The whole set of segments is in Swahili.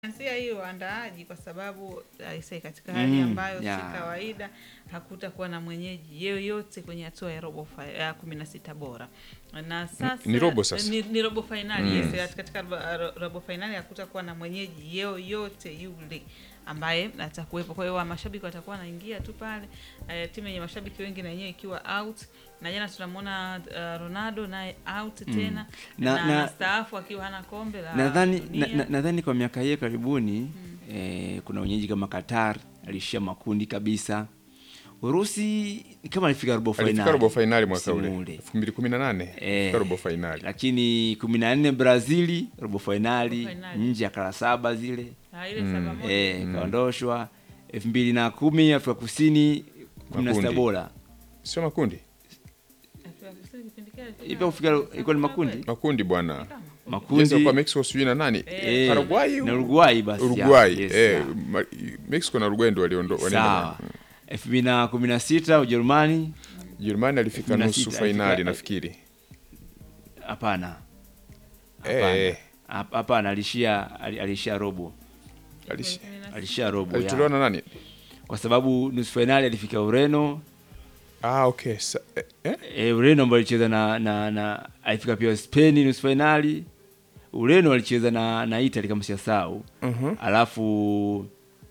Anzia hiyo waandaaji kwa sababu aisee, katika hali Mm, ambayo yeah. si kawaida hakutakuwa na mwenyeji yeyote kwenye hatua ya robo fi- ya kumi na sita bora na sasa ni robo sasa. ni, ni robo fainali Mm. yes, katika robo, ro- robo fainali hakutakuwa na mwenyeji yeyote yule ambaye atakuwepo. Kwa hiyo wa mashabiki watakuwa wanaingia tu pale, eh, timu yenye mashabiki wengi na yenyewe ikiwa out, na jana tunamwona uh, Ronaldo naye out tena Na- na, na- anastaafu akiwa hana kombe la nadhani dunia. na- na- nadhani kwa miaka hii ya karibuni eh, kuna wenyeji kama Qatar alishia makundi kabisa. Urusi ni kama alifika robo alifika fainali robo fainali mwaka msimu ule elfu mbili kumi na nane Eh, alifika robo fainali lakini kumi na nne Brazili robo fainali Robo fainali. nje ya kara saba zile Ah, ile saba moja. eh, kaondoshwa elfu mbili na kumi Afrika Kusini kumi na sita Makundi. bora sio makundi Afrika Kusini kipindi kile Ipo kufika ilikuwa ni makundi makundi bwana Kama. makundi Yes, kwa Mexico sijui na nani eh, Paraguay na Uruguay basi Uruguay ya, yes, eh, ya. ma- Mexico na Uruguay ndio waliondo walienda sawa elfu mbili na kumi na sita Ujerumani Jerumani alifika Kumi na nusu sita, fainali alifika- nafikiri hapana eh, Hapana. Hap- hapana alishia ali- alishia robo alish- alishia robo alitolewa ya. na nani kwa sababu nusu fainali alifika Ureno ah okay Sa, eh, eh? e, Ureno ambayo alicheza na, na, na alifika pia Spain nusu fainali Ureno alicheza na, na Italy kama siyasau Mhm. alafu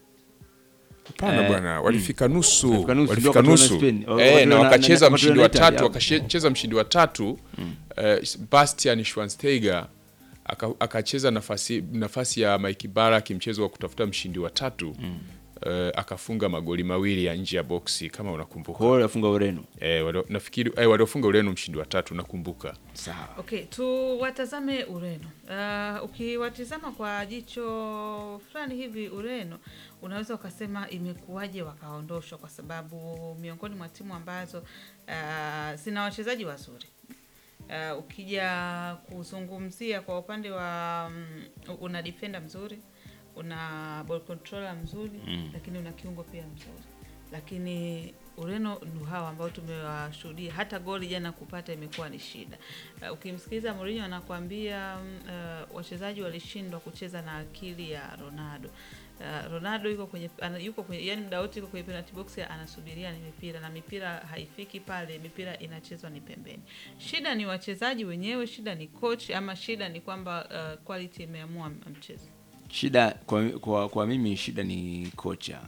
Hapana Eh, bwana, walifika nusu, walifika nusu, ndio walifika wakatolewa na nusu Spain. Wa- eh, na wakatolewa na- wakacheza na- mshindi wa wakatolewa na tatu, Italy, wakacheza mshindi wa tatu eh, Bastian Schweinsteiger aka- akacheza nafasi nafasi ya Mike Barak mchezo wa kutafuta mshindi wa tatu eh, akafunga magoli mawili ya nje ya boksi kama unakumbuka. kwa hiyo alifunga Ureno Eh, walio- nafikiri eh, waliofunga Ureno mshindi wa tatu nakumbuka. sawa Okay, tuwatazame Ureno. Uh, ukiwatizama kwa jicho fulani hivi Ureno, unaweza ukasema imekuwaje wakaondoshwa, kwa sababu miongoni mwa timu ambazo uh, zina wachezaji wazuri uh, ukija kuzungumzia kwa upande wa um, una defender mzuri, una ball controller mzuri Mm. lakini una kiungo pia mzuri, lakini Ureno ni hawa ambao tumewashuhudia, hata goli jana kupata imekuwa ni shida. Uh, ukimsikiliza Mourinho anakuambia mm, uh, wachezaji walishindwa kucheza na akili ya Ronaldo. Uh, Ronaldo yuko kwenye ana, yuko kwenye yani muda wote yuko kwenye penalty box anasubiria ni mipira na mipira haifiki pale, mipira inachezwa ni pembeni. Shida ni wachezaji wenyewe, shida ni coach ama shida ni kwamba uh, quality imeamua mchezo. shida kwa, kwa, kwa mimi shida ni kocha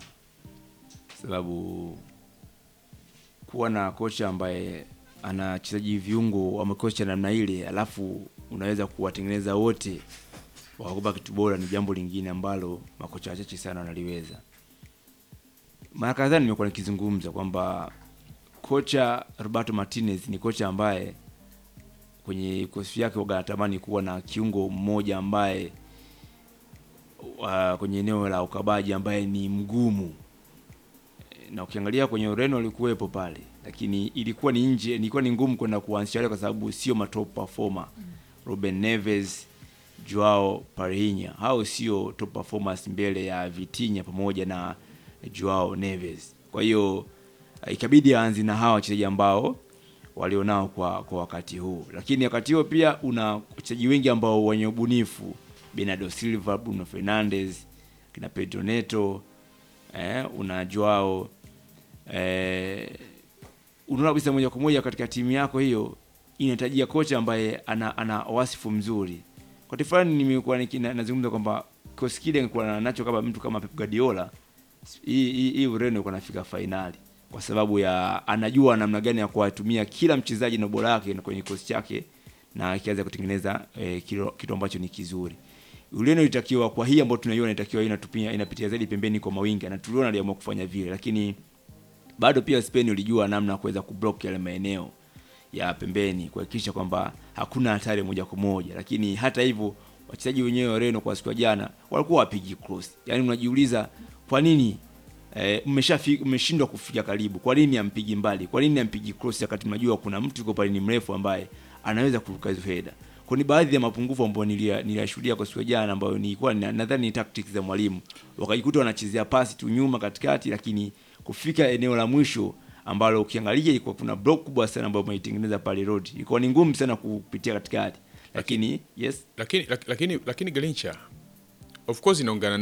sababu kuwa na kocha ambaye ana wachezaji viungo wamekocha namna ile alafu unaweza kuwatengeneza wote wakakupa kitu bora ni jambo lingine ambalo makocha wachache sana wanaliweza mara kadhaa nimekuwa nikizungumza kwamba kocha roberto martinez ni kocha ambaye kwenye kikosi yake waga anatamani kuwa na kiungo mmoja ambaye uh, kwenye eneo la ukabaji ambaye ni mgumu na ukiangalia kwenye Ureno alikuwepo pale, lakini ilikuwa ni nje, ilikuwa ni ngumu kwenda kuanzisha wale kwa sababu sio matop performer. Ruben Neves, Joao Pareja, hao sio top performers mbele ya Vitinha pamoja na Joao Neves. Kwa hiyo eh, ikabidi aanze na hawa wachezaji ambao walionao kwa kwa wakati huu, lakini wakati huo pia una wachezaji wengi ambao wenye ubunifu, Bernardo Silva, Bruno Fernandes, kina Pedro Neto, eh, una Joao eh, unaona kabisa moja kwa moja katika timu yako hiyo inahitajia kocha ambaye ana, ana wasifu mzuri. Wakati fulani nimekuwa niki- na- nazungumza kwamba kikosi kile nilikuwa nacho kama mtu kama Pep Guardiola, hii hii hii Ureno ilikuwa nafika fainali kwa sababu ya anajua namna gani ya kuwatumia kila mchezaji na ubora wake kwenye kikosi chake na akianza kutengeneza eh, kilo- kitu ambacho ni kizuri. Ureno ilitakiwa kwa hii ambayo tunaiona ilitakiwa inatupia inapitia zaidi pembeni kwa mawinga na tuliona aliamua kufanya vile, lakini bado pia Spain ulijua namna ya kuweza kublock yale maeneo ya pembeni kuhakikisha kwamba hakuna hatari moja kwa moja, lakini hata hivyo wachezaji wenyewe wa Ureno kwa siku ya jana walikuwa wapigi cross. Yaani unajiuliza kwa nini eh, mmeshafi- mmeshindwa kufika karibu, kwa nini ampigi mbali, kwa nini ampigi cross wakati mnajua kuna mtu yuko pale ni mrefu ambaye anaweza kuruka hizo header. Kwa ni baadhi ya mapungufu ambayo nilia- niliyashuhudia kwa siku ya jana ambayo nilikuwa na- nadhani ni tactics za mwalimu. Wakajikuta wanachezea pasi tu nyuma katikati, lakini kufika eneo la mwisho ambalo ukiangalia ilikuwa kuna block kubwa sana ambayo umeitengeneza pale road. Ilikuwa ni ngumu sana kupitia katikati. Lakini yes, Lakini lak- lakini lakini Galincha of course inaungana